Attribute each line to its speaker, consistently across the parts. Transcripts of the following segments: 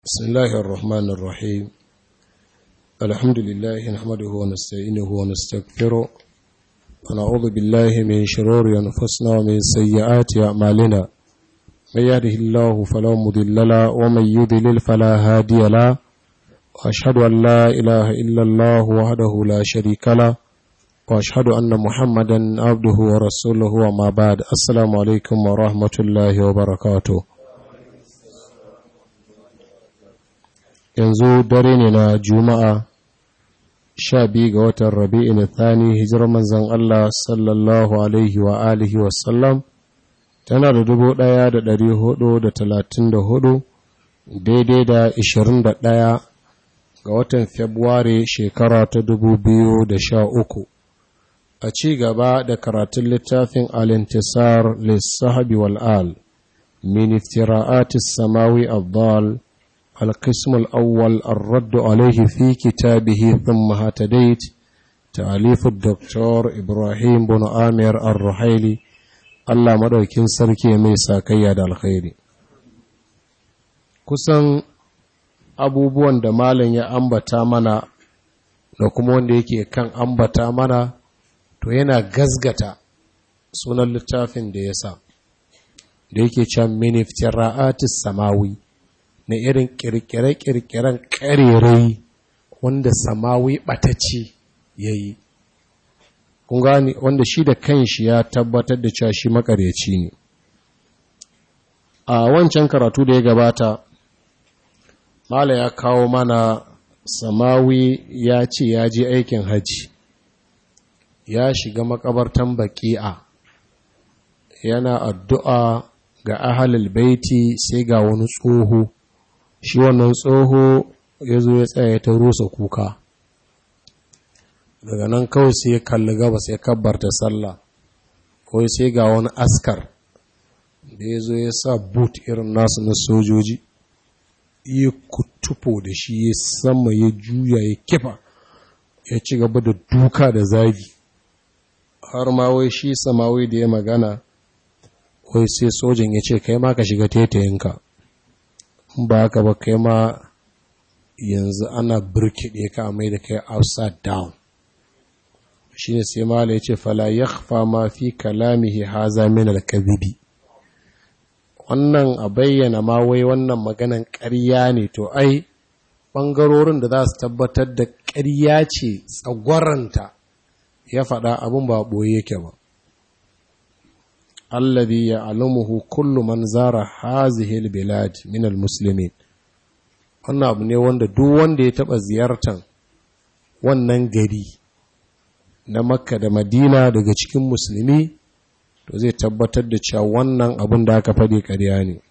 Speaker 1: بسم الله الرحمن الرحيم الحمد لله نحمده ونستعينه ونستغفره ونعوذ بالله من شرور أنفسنا ومن سيئات أعمالنا من يهده الله فلا مضل له ومن يضلل فلا هادي له وأشهد أن لا إله إلا الله وحده لا شريك له وأشهد أن محمدا عبده ورسوله وما بعد السلام عليكم ورحمة الله وبركاته yanzu dare ne na juma'a sha biyu ga watan rabi'in thani hijirar manzan Allah sallallahu alaihi wa alihi wasallam tana da dubu ɗaya da ɗari hudu da talatin da hudu daidai da ishirin da ɗaya ga watan februari shekara ta dubu biyu da sha uku a ci gaba da karatun littafin alintisar lissahabi wal'al min iftira'atis samawi abdal القسم الأول الرد عليه في كتابه ثم هتديت تأليف الدكتور إبراهيم بن آمير الرحيلي الله مدوكين سركي ميسا كياد الخير kusan abubuwan da malam ya ambata mana da kuma wanda yake kan ambata mana to yana gazgata sunan littafin da ya sa da yake can miniftira'atis samawi na irin kirkire-kirkiren karerai wanda samawi ɓatacce ya yi gani wanda shi da kanshi ya tabbatar da cewa shi makaryaci ne a wancan karatu da ya gabata mala ya kawo mana samawi ya ce ya je aikin hajji ya shiga makabartan baki'a yana addu'a ga ahalul baiti sai ga wani tsoho shi wannan tsoho ya zo ya tsaye ta rusa kuka daga nan kawai sai ya kalli gaba sai kabbarta sallah kawai sai ga wani askar da ya zo ya sa boot irin nasu na sojoji ya kutufo da shi ya sama ya juya ya kifa ya ci gaba da duka da zagi har ma wai shi samawai da ya magana wai sai sojan ya ce kai ma ka shiga tetayinka ba haka ba kai ma yanzu ana birkiɗe ka mai da kai upside down shi ne sai mala ya ce fala ya ma fi kalamihi haza min alkazibi wannan a bayyana ma wai wannan maganan ƙarya ne to ai ɓangarorin da za su tabbatar da ƙarya ce tsagwaranta ya faɗa abin ba ɓoye yake ba alladhi ya'lamuhu kullu man zara hazihi albilad min almuslimin wannan abu ne wanda duk wanda ya taba ziyartan wannan gari na makka da madina daga cikin musulmi to zai tabbatar da cewa wannan abin da aka faɗi ƙarya ne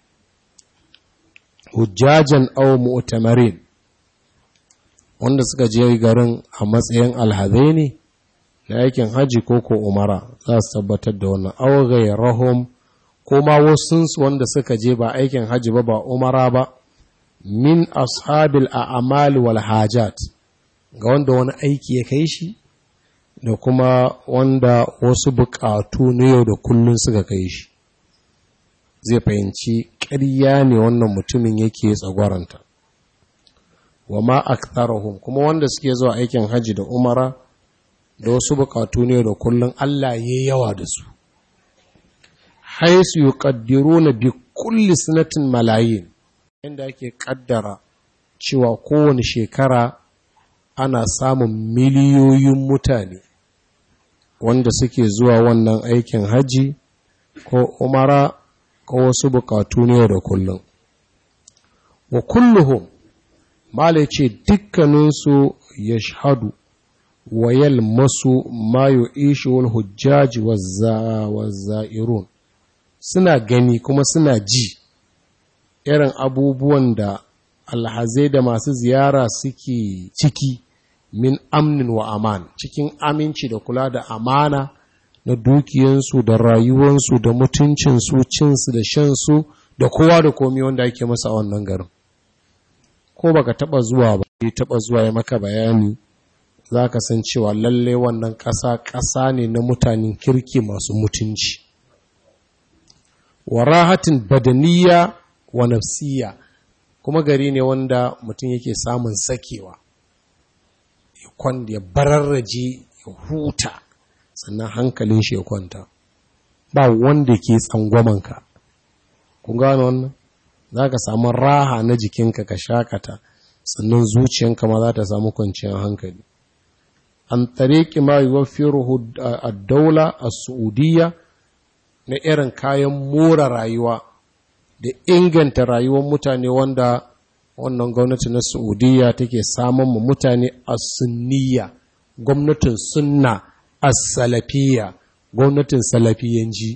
Speaker 1: hujjajan aw mu'tamarin wanda suka je garin a matsayin alhazai ne na aikin haji ko ko umara za su tabbatar da wannan augai rahom ko ma wasu wanda suka je ba aikin haji ba ba umara ba min ashabil a'mal wal hajat ga wanda wani aiki ya kai shi da kuma wanda wasu bukatu na yau da kullun suka kai shi zai fahimci ƙarya ne wannan mutumin yake tsagwaranta wa ma aktharuhum kuma wanda suke zuwa aikin haji da umara da wasu bukatu ne da kullum Allah ya yawa da su haisu yi na bi kulli sanatin malayin inda ake kaddara cewa kowane shekara ana samun miliyoyin mutane wanda suke zuwa wannan aikin haji ko umara ko wasu bukatu ne da kullum wa kulluhum mala ce dukkaninsu ya shahadu wayal masu mayo ishewar hujjaji wazza'irun suna gani kuma suna ji irin abubuwan da alhazai da masu ziyara suke ciki min amnin wa aman cikin aminci da kula da amana na dukiyansu da rayuwansu da mutuncinsu cinsu da shansu da kowa da komi wanda ake masa a wannan garin ko baka taba zuwa ba taba zuwa ya maka bayani za ka san cewa lalle wannan ƙasa ƙasa ne na mutanen kirki masu mutunci wa rahatin badaniya wa nafsiya kuma gari ne wanda mutum yake samun sakewa ya bararraje ya huta sannan hankalin shi ya kwanta ba wanda ke tsangwamanka kun gano wannan za ka samu raha na jikinka ka shakata sannan zuciyanka ma za ta samu kwanciyar hankali an tariki ma yuwaffiruhu ad-daula as-su'udiyya na irin kayan more rayuwa da inganta rayuwar mutane wanda wannan gwamnati na Saudiya take samun mu mutane as-sunniyya gwamnatin sunna as-salafiyya gwamnatin salafiyanji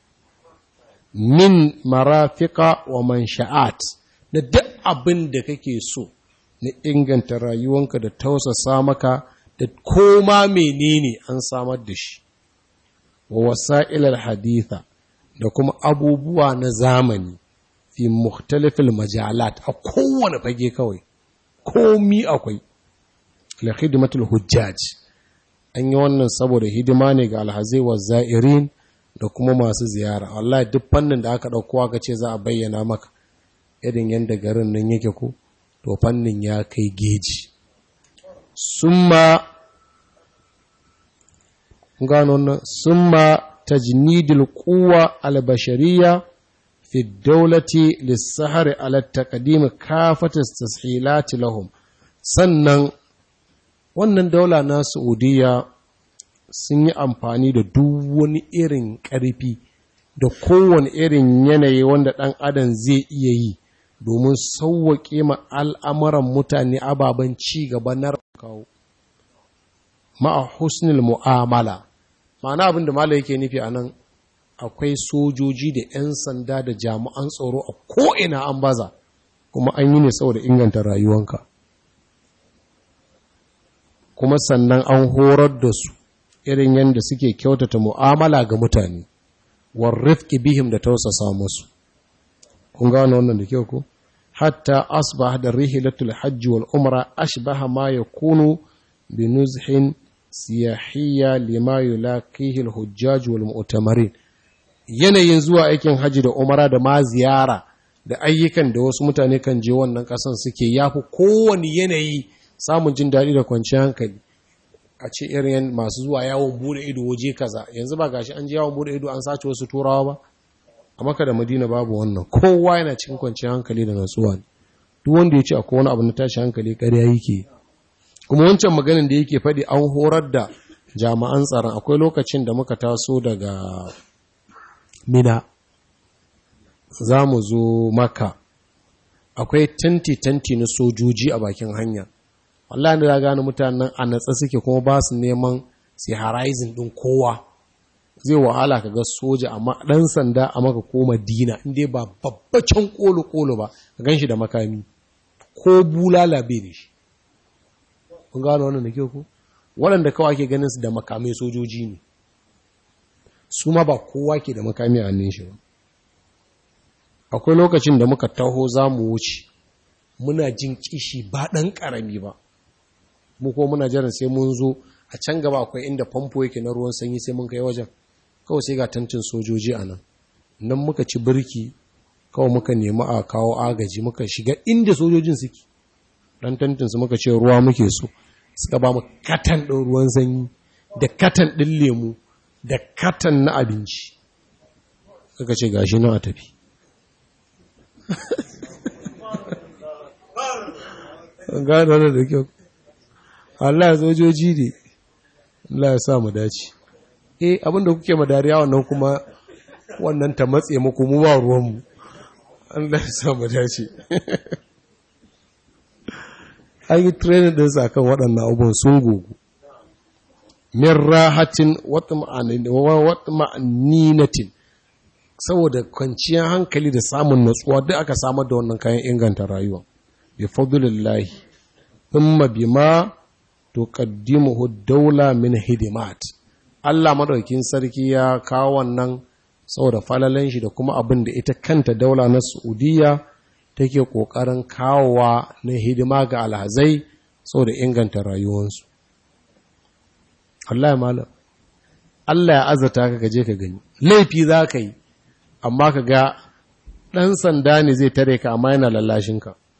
Speaker 1: min marafika wa mansha'at da duk abin da kake so na inganta rayuwanka da tausasa maka da koma menene an samar da shi wa wasa'ilar haditha da kuma abubuwa na zamani fi mukhtalifil majalat a kowane fage kawai komi akwai la khidmatul hujjaj an yi wannan saboda hidima ne ga alhazai wa za'irin da kuma masu ziyara wallahi duk fannin da aka dauko aka ce za a bayyana maka irin yadda garin nan yake ko to fannin ya kai geji summa gano wannan summa tajnidil quwwa albashariya fi dawlati lis-sahar ala taqdim kafat tashilat lahum sannan wannan daula na Saudiya sun yi amfani da duk wani irin ƙarfi da kowane irin yanayi wanda ɗan adam zai iya yi domin sauwaƙe ma al'amuran mutane ababen ci gaba na kawo ma'a husnul mu'amala ma'ana abin da mala yake nufi a nan akwai sojoji da 'yan sanda da jami'an tsaro a ko'ina an baza kuma an yi ne saboda inganta rayuwanka kuma sannan an horar da su irin yadda suke kyautata mu'amala ga mutane warrifki bihim da tausasa musu kun gano wannan da kyau ko hatta asbah da rihilatul hajji wal umra ashbaha ma yakunu bi nuzhin siyahiyya lima yulaqihi al hujjaj wal mu'tamarin yanayin zuwa aikin haji da umara da ma ziyara da ayyukan da wasu mutane kan je wannan kasan suke yafi kowane yanayi samun jin daɗi da kwanciyar hankali a ce irin masu zuwa yawon bude ido waje kaza yanzu ba gashi an je yawon bude ido an sace wasu turawa ba a maka da madina babu wannan kowa yana cikin kwanciyar hankali da natsuwa ne duk wanda ya ce akwai wani abu na tashi hankali ƙarya yake kuma wancan maganin da yake faɗi an horar da jami'an tsaron akwai lokacin da muka taso daga mina za mu zo maka akwai tanti-tanti na sojoji a bakin hanya wallahi da gane mutanen a natsa suke kuma ba su neman sai horizon din kowa zai wahala ka ga soja amma dan sanda a maka ko madina inda ba babbacin kolo kolo ba ka ganshi da makami ko bulala bai da shi kun gano wannan da kyau ko waɗanda kawai ke ganin su da makamai sojoji ne su ma ba kowa ke da makami a hannun shi ba akwai lokacin da muka taho za mu wuce muna jin kishi ba ɗan ƙarami ba mu ko muna jiran sai mun zo a can gaba akwai inda famfo yake na ruwan sanyi sai mun kai wajen kawai sai ga tantin sojoji a nan nan muka ci birki kawai muka nemi a kawo agaji muka shiga inda sojojin suke dan tantin su muka ce ruwa muke so suka ba mu katan ɗin ruwan sanyi da katan ɗin lemu da katan na abinci suka ce gashi nan a tafi gano da kyau Allah sojoji ne Allah ya sa mu dace eh abinda kuke madariya wannan kuma wannan ta matse muku mu ba ruwan mu Allah ya sa mu dace an yi training din sa kan waɗannan abubuwan sun gogu min rahatin watma'aninatin saboda kwanciyar hankali da samun natsuwa duk aka samar da wannan kayan inganta rayuwa bi fadlillahi thumma bima tuqaddimuhu daula min hidimat Allah madaukin sarki ya kawo wannan saboda falalan shi da kuma abin da ita kanta daula na Saudiya take kokarin kawowa na hidima ga alhazai saboda inganta rayuwarsu Allah ya malam Allah ya azata ka gaje ka gani laifi za ka yi amma ka ga ɗan sanda ne zai tare ka amma yana lallashinka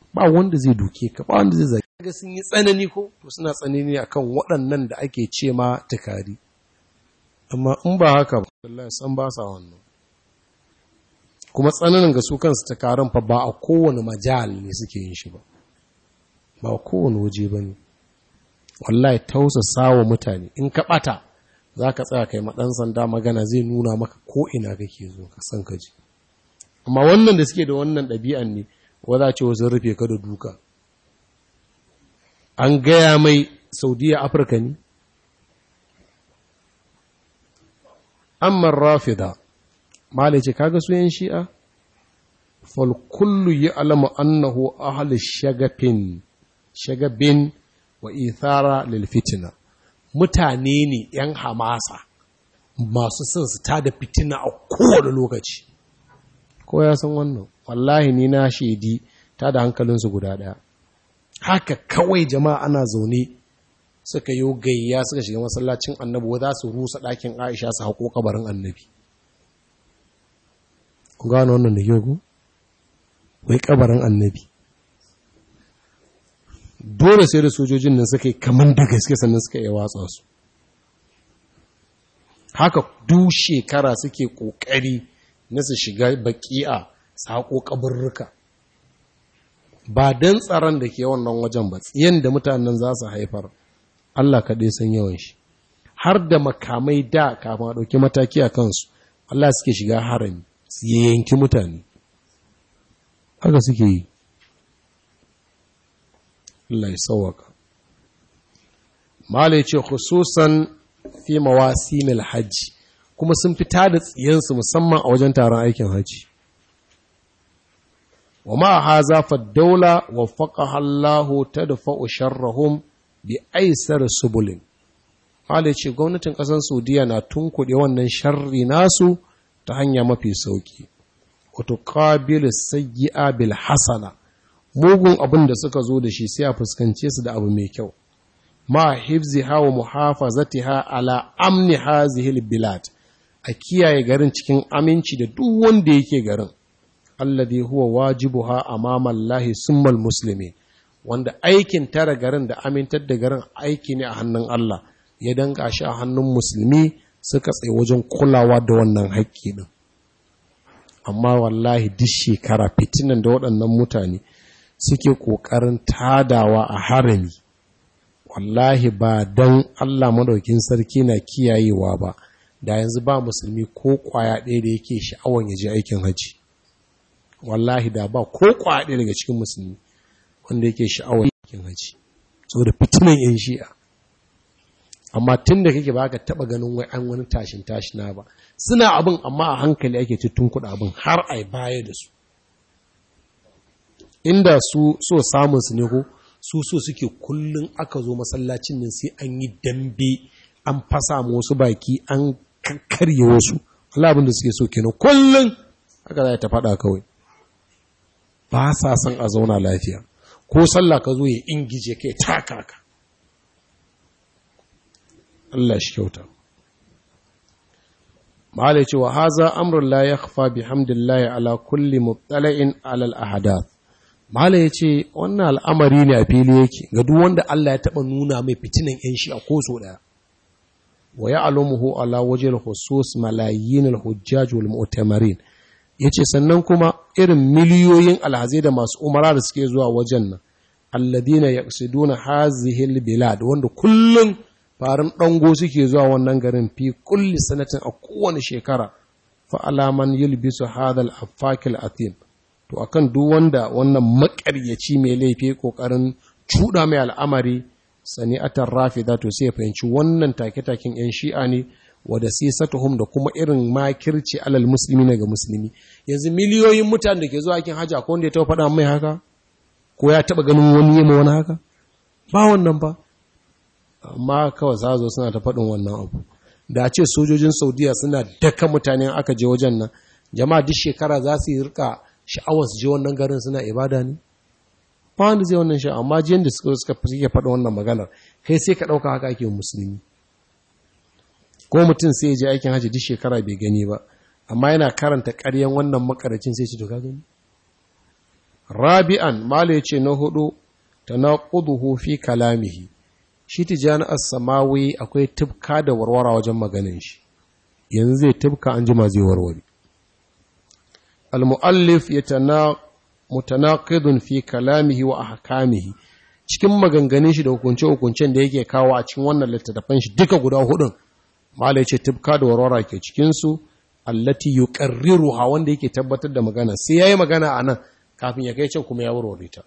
Speaker 1: ba wanda zai duke ka ba wanda zai zaki ga sun yi tsanani ko to suna tsanani akan waɗannan da ake ce ma tukari amma in ba haka ba wallahi san ba sa wannan kuma tsananin ga su kansu tukarin fa ba a kowane majal ne suke yin shi ba ba kowane waje ba ne wallahi tausasa wa mutane in ka ɓata za ka tsaya kai maɗan sanda magana zai nuna maka ko ina kake zo ka san ka ji amma wannan da suke da wannan ɗabi'an ne wadda ce wasu rufe ka da duka an gaya mai saudiya afirka ne amma rafida malai ce kaga su yan shi'a fal kullu yi alama annahu ahli shagafin shagabin wa ithara lil fitina mutane ne yan hamasa masu son su tada fitina a kowane lokaci ko ya san wannan wallahi ni na shaidi ta da hankalinsu guda ɗaya haka kawai jama'a ana zaune suka yi gayya suka shiga masallacin annabi za su rusa ɗakin aisha su haƙo kabarin annabi ku gano wannan da yau wai kabarin annabi dole sai da sojojin nan suka yi kamar da gaske sannan suka yi watsa su haka duk shekara suke ƙoƙari na su shiga baki'a saƙo ƙaburruka ba don tsaron da ke wannan wajen ba tsiyan da mutanen za su haifar Allah kaɗai san yawan shi har da makamai da kafin a ɗauki mataki a kansu Allah suke shiga harami su yanki mutane haka suke yi Allah ya sauwaka Malai ce khususan fi mawasimil hajji kuma sun fita da tsiyansu musamman a wajen taron aikin hajji wa ma haza fa daula wa faqaha Allahu tadfa'u sharrahum bi aisar subulin Malai ce gwamnatin ƙasar Saudiya na tunkuɗe wannan sharri nasu ta hanya mafi sauki wato qabilu sayyi'a bil hasana mugun abin da suka zo da shi sai a fuskance su da abu mai kyau ma hifziha wa muhafazatiha ala amni hazihi bilad a kiyaye garin cikin aminci da duk wanda yake garin alladhi huwa wajibuha amama Allahi summal muslimi wanda aikin tara garin da amintar da garin aiki ne a hannun Allah ya danka shi a hannun musulmi suka tsaye wajen kulawa da wannan haƙƙi din amma wallahi duk shekara fitinan da waɗannan mutane suke ƙoƙarin tadawa a harami wallahi ba don Allah madaukin sarki na kiyayewa ba da yanzu ba musulmi ko kwaya ɗaya da yake sha'awan ya je aikin haji wallahi da ba ko kwaya ɗaya daga cikin musulmi wanda yake sha'awan aikin haji saboda fitinan yan shi'a amma tun da kake ba ka taɓa ganin wai an wani tashin tashina ba suna abin amma a hankali ake cikin kuɗa abin har a baya da su inda su so samun su ne ko su so suke kullum aka zo masallacin nan sai an yi dambe an fasa wasu baki an karye wasu Allah abin da suke so kenan kullum haka za ta faɗa kawai ba sa son a zauna lafiya ko sallah ka zo ya ingije kai taka ka Allah shi kyauta Malai cewa haza amrun la yakhfa bihamdillahi ala kulli mubtala'in ala al-ahadath Malam ya ce, wannan al'amari ne a fili yake, ga duk wanda Allah ya taɓa nuna mai fitinan ‘yan shi a koso ɗaya. Wa ya alamuhu ala wajen husus malayin al-hujjaj wal mu'tamarin. Ya ce, sannan kuma irin miliyoyin alhazai da masu umara da suke zuwa wajen nan, alladina ya duna hazihil bilad wanda kullum farin ɗango suke zuwa wannan garin fi kulli sanatin a kowane shekara, fa alaman yulbisu hadal afakil athim. to akan duk wanda wannan makaryaci mai laifi kokarin cuda mai al'amari sani'atar rafida to sai ya fahimci wannan take-taken yan shi'a ne wada sisatuhum da kuma irin makirci alal musulmi ga musulmi yanzu miliyoyin mutane da ke zuwa aikin hajji akwai wanda ya taɓa faɗa mai haka ko ya taɓa ganin wani yema wani haka ba wannan ba amma kawai za zo suna ta faɗin wannan abu da ce sojojin saudiya suna daka mutane aka je wajen nan jama'a duk shekara za su yi rika sha'awar su je wannan garin suna ibada ne ba wanda zai wannan sha amma jiyan da suka suka suke faɗa wannan maganar kai sai ka ɗauka haka ake musulmi ko mutum sai ya je aikin hajji duk shekara bai gani ba amma yana karanta ƙaryan wannan makaracin sai ce to ka gani rabi'an mala yace na hudu tanaquduhu fi kalamihi shi tijani as-samawi akwai tibka da warwara wajen maganin shi yanzu zai tibka an jima zai warware al-muallif yatana mutanaqidun fi kalamihi wa ahkamihi cikin maganganun shi da hukunce-hukuncen da yake kawo a cikin wannan littattafan shi duka guda hudun mala yace tibka da warwara ke cikin su allati yuqarriruha wanda yake tabbatar da magana sai yayi magana anan kafin ya kai can kuma ya warware ta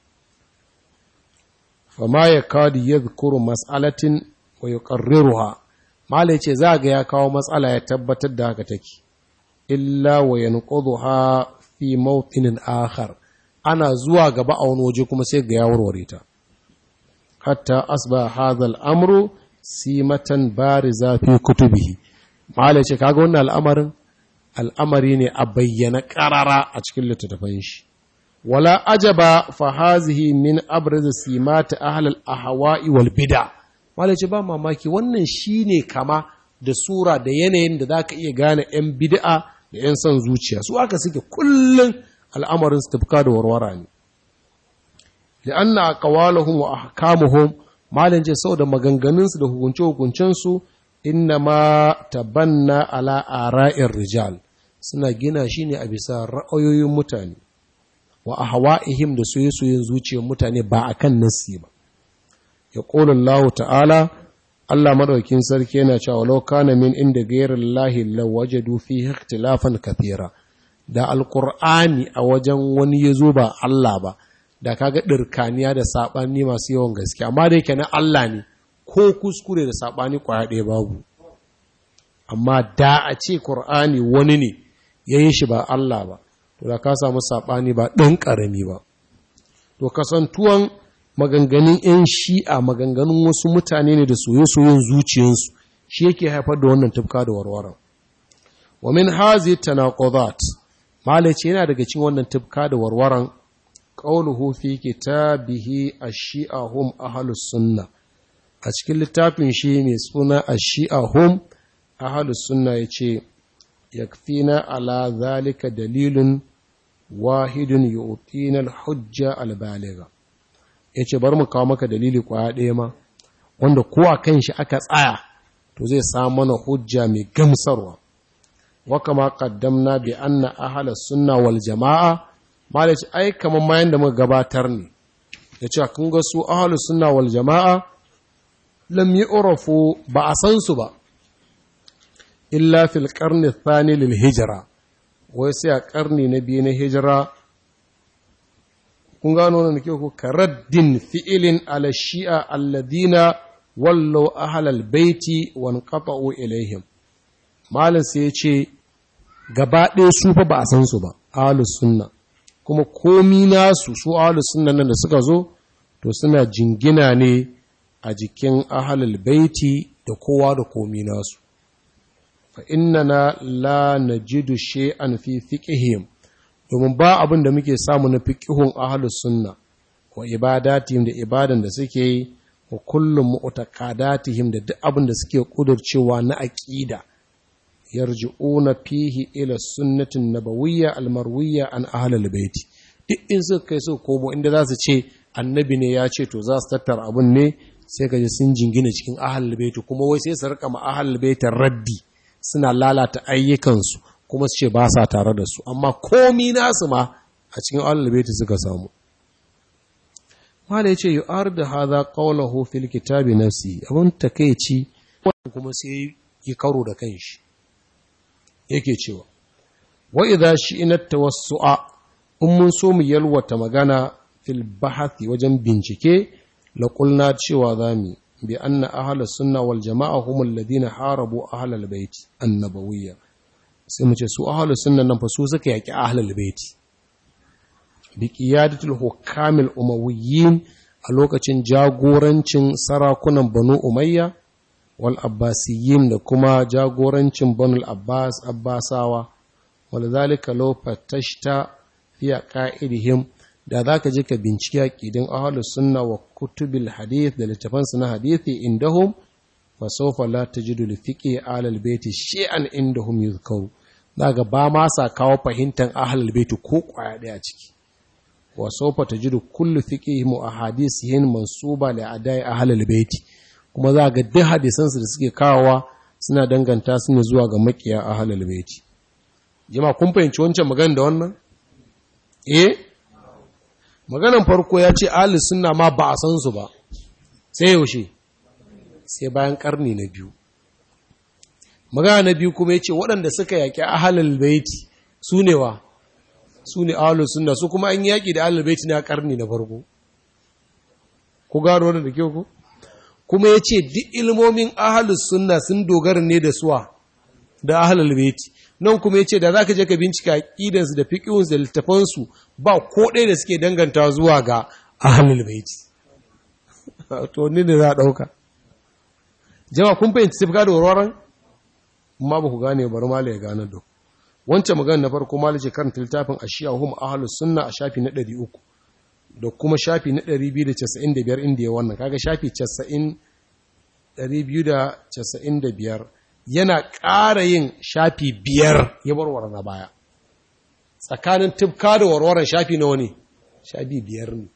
Speaker 1: fama yakadu yadhkuru mas'alatin wa yuqarriruha mala yace za ga ya kawo matsala ya tabbatar da haka take illa wa yanqudhuha fi mawtinin akhar ana zuwa gaba a wani waje kuma sai ga ya warware ta hatta asba hadha al-amru simatan bariza fi kutubihi mala ce kaga wannan al'amarin al'amari ne a bayyana karara a cikin littattafan shi wala ajaba fa hazihi min abriz simata ahl al-ahwa'i wal bid'a mala ce ba mamaki wannan shine kama da sura da yanayin da zaka iya gane yan bid'a da yan son zuciya su aka suke kullun al'amarin su tafka da warwara ne li'anna aqwaluhum wa ahkamuhum malan ce saboda maganganunsu da hukunce-hukuncensu inna ma tabanna ala ara'ir rijal suna gina shi ne a bisa ra'ayoyin mutane wa ahwa'ihim da soye-soyen zuciyar mutane ba akan nassi ba ya qulu Allah ta'ala Allah madaukin sarki yana cewa law kana min inda ghayri llahi lawajadu fihi ikhtilafan kathira da alqur'ani a wajen wani yazo ba Allah ba da kaga ɗirkaniya da saɓani masu yawan gaske amma da yake na Allah ne ko kuskure da saɓani kwaya ɗaya babu amma da a ce Kur'ani wani ne ya yi shi ba Allah ba to da ka samu saɓani ba ɗan ƙarami ba to kasantuwan maganganun 'yan shi'a maganganun wasu mutane ne da soye-soyen zuciyarsu shi yake haifar da wannan tufka da warwara wa min hazi tanaqudat malaci yana daga cikin wannan tufka da warwaran ƙauluhu fi kitabihi ash-shi'a hum ahlus sunna a cikin littafin shi mai suna ash-shi'a hum ahlus sunna yace yakfina ala zalika dalilun wahidun yu'tina al-hujja al-baligha yace bar mu kawo maka dalili kwaya ɗaya ma wanda ko a kan shi aka tsaya to zai samu mana hujja mai gamsarwa wa kama qaddamna bi anna ahlus sunna wal jama'a malaci ai kamar mayan da muka gabatar ne da cewa kun ga su ahlus sunna wal jama'a lam yu'rafu ba a san su ba illa fil qarni thani lil hijra wai sai a karni na biyu na hijira kun gano wannan ke ku karaddin fi'ilin ala shi'a alladina wallo ahlal baiti wa anqata'u ilaihim malam sai ya ce gaba ɗaya su fa ba a san su ba ahlus sunna kuma komi nasu su ahlus sunna nan da suka zo to suna jingina ne a jikin ahlul baiti da kowa da komi nasu fa innana la najidu shay'an fi fiqhihim domin ba abin da muke samu na fiqhun ahlus sunna wa ibadatihim da ibadan da suke yi wa kullum mu'taqadatihim da duk abin da suke kudurcewa na aqida yarji'una fihi ila sunnatin nabawiyya almarwiyya an ahlul baiti duk in suka kai su komo inda za su ce annabi ne ya ce to za su tattara abun ne sai ka ji sun jingina cikin ahlul baiti kuma wai sai su rika ma ahlul baitin raddi suna lalata ayyukansu kuma su ce ba sa tare da su amma komi nasu ma a cikin ahlul baiti suka samu mala yace yu'ar da hadha qawluhu fil kitabi nafsi abun takeici kuma sai yi karo da kanshi yake cewa wa idza shi'na tawassu'a in mun so mu yalwata magana fil bahathi wajen bincike la qulna cewa zamu bi anna ahlus sunna wal jama'a hum alladhina harabu ahlal bait annabawiyya sai mu ce su ahlus sunna nan fa su suka yaki ahlul bait bi qiyadatul hukamil umawiyyin a lokacin jagorancin sarakunan banu umayya wal abbasiyyin da kuma jagorancin banul abbas abbasawa wal zalika law fatashta fi qa'idihim da zaka je ka bincike aqidin ahlus sunna wa kutubil hadith da littafan na hadithi indahum fa sawfa la tajidu li fiqhi ahlul baiti shay'an indahum yuzkaru daga ba ma sa kawo fahimtar ahlul baiti ko kwaya daya ciki wa sawfa tajidu kullu fiqhihim wa ahadithihim mansuba li adai ahlul baiti kuma za ga duk hadisan su da suke kawowa suna danganta su ne zuwa ga makiya ahlul baiti jama'a kun fahimci wancan magana da wannan eh maganan farko ya ce ahlus sunna ma ba a san su ba sai yaushe sai bayan karni na biyu magana na biyu kuma ya ce waɗanda suka yaƙi ahalal baiti su ne wa su ne ahalus sunna su kuma an yaƙi da ahalal baiti na karni na farko ku gano wannan da kyau ku kuma ya ce duk ilmomin ahalus sunna sun dogara ne da suwa da ahalal baiti nan kuma ya ce da za ka je ka bincika aƙidansu da fiƙinsu da littafansu ba ko ɗaya da suke danganta zuwa ga ahalal baiti to ni ne za a ɗauka jama kun fahimci tafka da warwaran ma ba ku gane bari mala ya gane da wancan magana na farko mala ce karanta littafin ashiya hum ahlus sunna a shafi na 300 da kuma shafi na 295 inda ya wannan kaga shafi 90 295 yana ƙara yin shafi biyar ya warware na baya tsakanin tafka da warwaran shafi na wani shafi biyar ne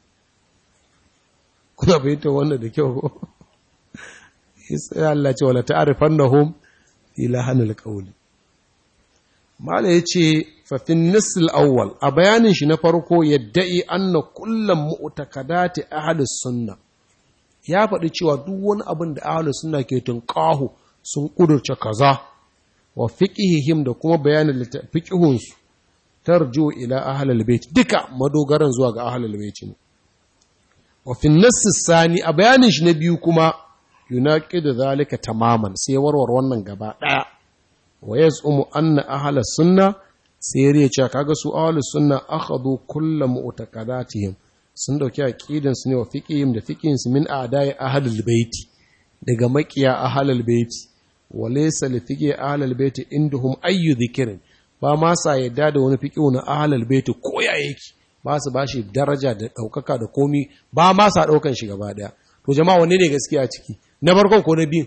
Speaker 1: kuna fahimtar wannan da kyau ko sai Allah ce wala ta'rifannahum fi lahanil qawli mala yace fa fi nisl awwal a bayanin shi na farko yadda'i anna kullum mu'takadati ahli sunna ya faɗi cewa duk wani abin da ahli sunna ke tunƙahu sun kudurce kaza wa fiqhihim da kuma bayanin fiqhun su tarju ila ahli albayt duka madogaran zuwa ga ahli albayt ne wa fi nisl sani a bayanin shi na biyu kuma yunaqidu zalika tamaman sai warwar wannan gaba daya wa yaz'umu anna ahla sunna sai ya ce kaga su ahlus sunna akhadhu kullu mu'taqadatihim sun dauki aqidan su ne wa fiqihim da fiqhin su min a'da'i ahlul baiti daga makiya ahlul baiti wa laysa li fiqhi ahlul baiti indahum ayyu dhikrin ba ma sa yadda da wani fiqhu na ahlul baiti ko ya yake ba su bashi daraja da daukaka da komi ba ma sa daukan shi gaba daya to jama'a wanne ne gaskiya ciki na farkon ko na biyun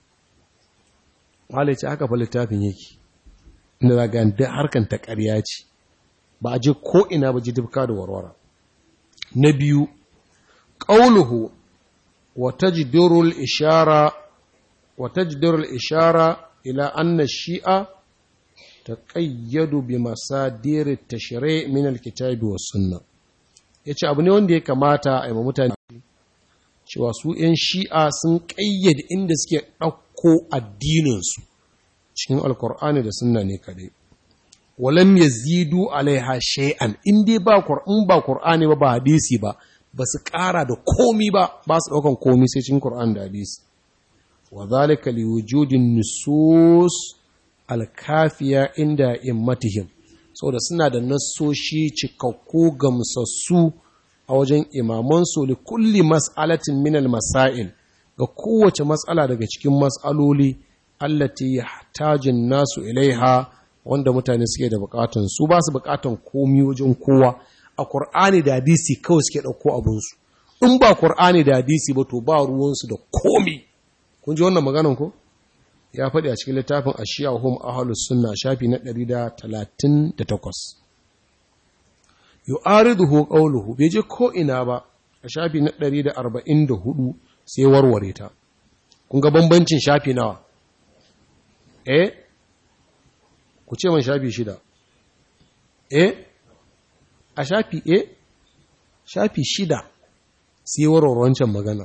Speaker 1: ce aka fa littafin yake inda za ga duk harkan ta ƙarya ce ba a je ko ina ba ji dubka da warwara na biyu qauluhu wa tajdurul ishara wa tajdurul ishara ila anna shi'a taqayyadu bi masadir at-tashri' min al-kitabi was sunnah yace abu ne wanda ya kamata a yi mutane cewa su ‘yan shi'a sun ƙayyade inda suke ɗauko addininsu cikin alkur'ani da sunna ne kadai. Walam ya zidu alaiha shay'an in dai ba in ba Kur'ani ba ba hadisi ba, ba su ƙara da komi ba, ba su ɗaukan komi sai cikin Kur'ani da hadisi. Wa zalika li wujudin nusus alkafiya inda immatihim, saboda suna da nassoshi cikakku gamsassu a wajen imamansu li kulli mas'alatin minal masail ga kowace matsala daga cikin matsaloli allati yahtajun nasu ilaiha wanda mutane suke da bukatun su ba su bukatun komi wajen kowa a Qur'ani da hadisi kawai suke dauko abun su in ba Qur'ani da hadisi ba to ba ruwan su da komi kun ji wannan maganan ko ya faɗi a cikin littafin ashiya hum ahlus sunna shafi na 138 yu'ariduhu qawluhu bai je ko ina ba a shafi na 144 sai warware ta kun ga bambancin shafi nawa eh ku ce man shafi shida eh a shafi eh shafi shida sai warware wancan maganar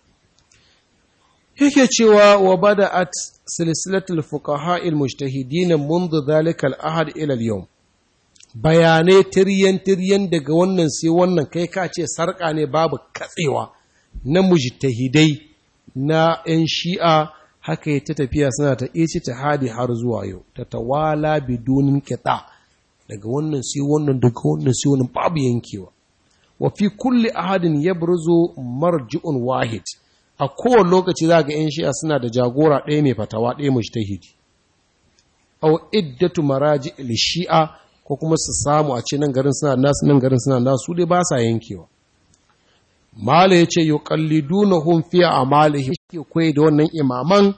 Speaker 1: yake cewa wa bada'at silsilatul fuqaha al-mujtahidin منذ ذلك الأحد إلى اليوم bayanai tiryan-tiryan daga wannan sai wannan kai ka ce sarƙa ne babu katsewa na mujtahidai na 'yan shi'a haka ya ta tafiya suna ta ici ta hadi har zuwa yau ta tawala bidunin kita daga wannan sai wannan daga wannan sai wannan babu yankewa wa fi kulli ahadin yabruzu marji'un wahid a kowane lokaci za ga 'yan shi'a suna da jagora ɗaya mai fatawa ɗaya mujtahidi aw iddatu maraji shi'a ko kuma su samu a ce nan garin suna nasu nan garin suna nasu dai ba sa yankewa mala ya ce yi kalliduna hun fiye a malihi ke kwaye da wannan imaman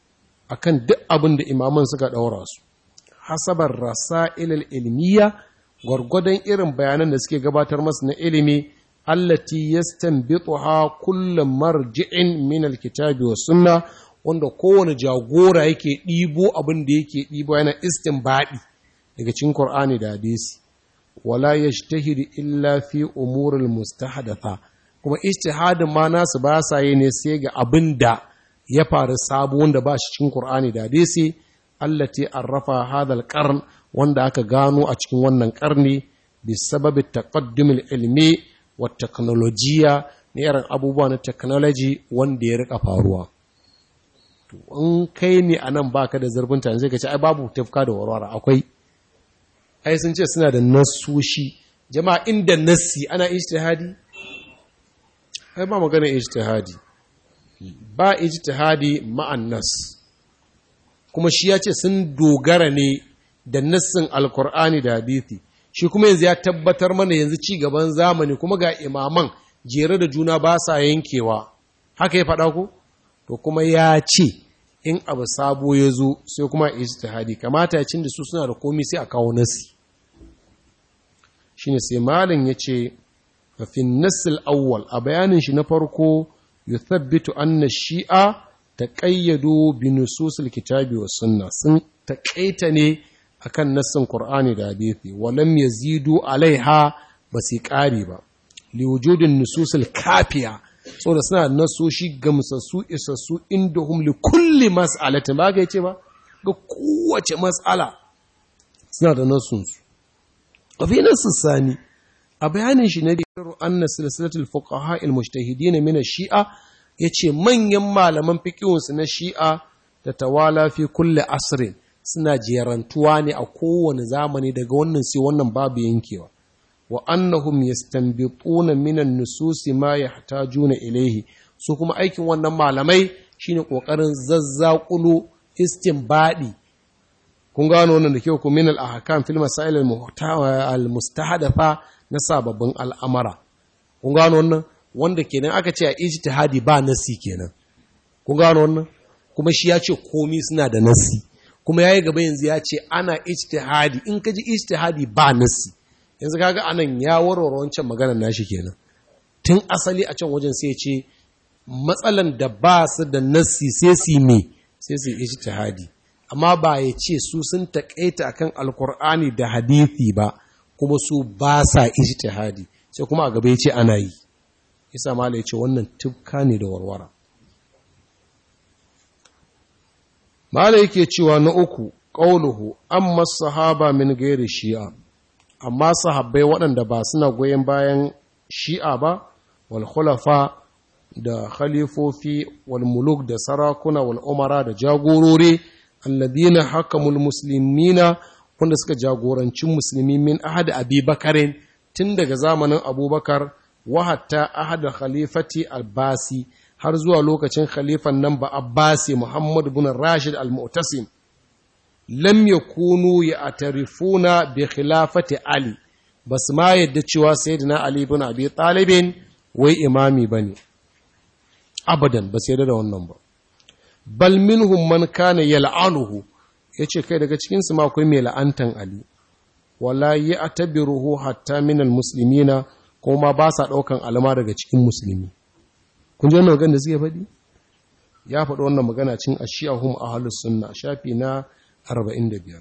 Speaker 1: akan duk abin da imaman suka ɗaura su hasabar rasa ilil ilmiya gwargwadon irin bayanan da suke gabatar masu na ilimi allati yastanbituha kullu marji'in min alkitabi was sunna wanda kowane jagora yake ɗibo abin da yake ɗibo yana istinbadi daga cikin Qur'ani da hadisi wala yajtahidu illa fi umuril mustahdatha kuma ijtihadin ma nasu ba sa yi ne sai ga abin da ya faru sabo wanda ba shi cikin Qur'ani da hadisi allati arrafa hadal qarn wanda aka gano a cikin wannan karni bi sababi taqaddum ilmi wa teknolojiya ne irin abubuwa na technology wanda ya rika faruwa to in kai ne anan baka da zurfin tani sai ka ce ai babu tafka da warwara akwai ai sun ce suna da nasoshi jama'a inda nassi ana ijtihadi ai ba magana ijtihadi ba ijtihadi ma'an nas kuma shi ya ce sun dogara ne da nassin alkur'ani da hadithi shi kuma yanzu ya tabbatar mana yanzu ci gaban zamani kuma ga imaman jere da juna ba sa yankewa haka ya faɗa ku to kuma ya ce in abu sabo ya zo sai kuma ijtihadi kamata ya cin da su suna da komi sai a kawo nasi shine sai malin ya ce fi nassil awwal a bayanin shi na farko yuthabbitu anna shi'a taqayyadu bi nususil kitabi was sunna sun taƙaita ne akan nassin Qur'ani da hadisi walam yazidu alaiha ba su ƙari ba liwujudin nususul kafiya saboda suna nasoshi gamsassu isassu inda hum li kulli mas'alatin ba ga yace ba ga kowace mas'ala suna da nasunsu a fi nasu sani a bayanin shi na da anna silsilatul fuqaha al mujtahidin min shia yace manyan malaman fiqhunsu na shi'a da tawala fi kulli asrin suna jerantuwa ne a kowane zamani daga wannan sai wannan babu yankewa wa annahum yastanbituna minan nususi ma yahtajuna ilayhi su kuma aikin wannan malamai shine kokarin zazzakulu istinbadi kun gano wannan da kyau ku min al-ahkam fil masail al-mustahdafa na sababbin al'amara kun gano wannan wanda kenan aka ce a ijtihadi ba nasi kenan kun gano wannan kuma shi ya ce komi suna da nasi kuma yayi gaba yanzu ya ce ana ijtihadi in ka ji ijtihadi ba nasi yanzu kaga anan ya warware wancan maganar nashi kenan tun asali a can wajen sai ce matsalan da ba su da nasi sai su me sai su ijtihadi amma ba ya ce su sun taƙaita akan alkur'ani da hadithi ba kuma su ba sa ijtihadi sai kuma a gaba ya ce ana yi isa mala ya ce wannan tufka ne da warwara mala yake cewa na uku ƙauluhu amma sahaba min gairi shi'a amma sahabbai waɗanda ba suna goyon bayan shi'a ba wal khulafa da khalifofi wal muluk da sarakuna wal umara da jagorori alladina hakamul muslimina wanda suka jagoranci musulmi min ahad abi bakarin tun daga zamanin abubakar wa hatta ahad khalifati albasi har zuwa lokacin khalifan nan ba abbasi muhammad bin rashid al-mu'tasim lam yakunu ya'tarifuna bi khilafati ali bas ma yadda cewa sayyidina ali bin abi talibin wai imami bane abadan ba sai da wannan ba bal minhum man kana yal'anuhu yace kai daga cikin su ma akwai mai la'antan ali wala ya'tabiruhu hatta min almuslimina kuma ba sa daukan alama daga cikin musulmi kun ji wannan magana da suke faɗi ya faɗi wannan magana cin ashiyahum ahlus sunna shafi na 45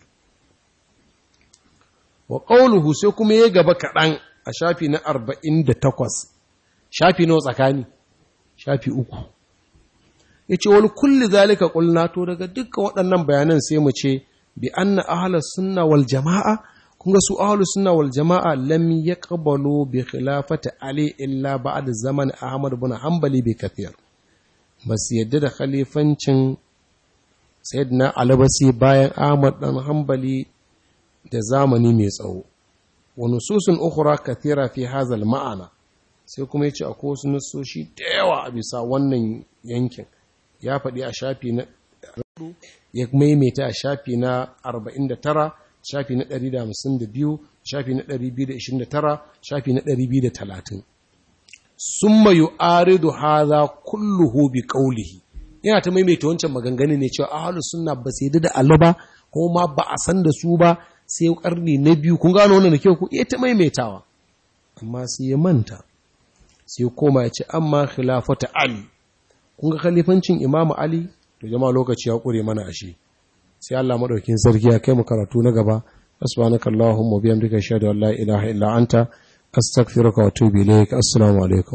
Speaker 1: wa qawluhu sai kuma ya gaba kaɗan a shafi na 48 shafi nawa tsakani shafi uku ya ce wani kulli zalika ƙulna to daga dukkan waɗannan bayanan sai mu ce bi anna ahlus sunna wal jama'a kun ga su ahlus sunna wal jama'a lam yaqbalu bi khilafati ali illa ba'da zaman ahmad ibn hanbali bi kathir bas yadda da khalifancin sayyidina ali basi bayan ahmad dan hanbali da zamani mai tsawo wa nususun ukhra kathira fi hadha al ma'ana sai kuma yace akwai wasu nasoshi da yawa a bisa wannan yankin ya faɗi a shafi na ya maimaita a shafi na 49 shafi na 152 shafi na 229 shafi na 230 summa yu'aridu hadha kulluhu bi qawlihi yana ta maimaita wancan maganganu ne cewa ahlus sunna ba sai da Allah ba kuma ma ba a san da su ba sai karni na biyu kun gano wannan da kyau ku iya ta maimaitawa amma sai ya manta sai koma ya ce amma khilafata ali kun ga khalifancin imamu ali to jama'a lokaci ya kure mana ashe sai Allah madaukin sarki ya kai mu karatu na gaba subhanakallahumma wa bihamdika ashhadu an la ilaha illa anta astaghfiruka wa atubu ilaik assalamu alaikum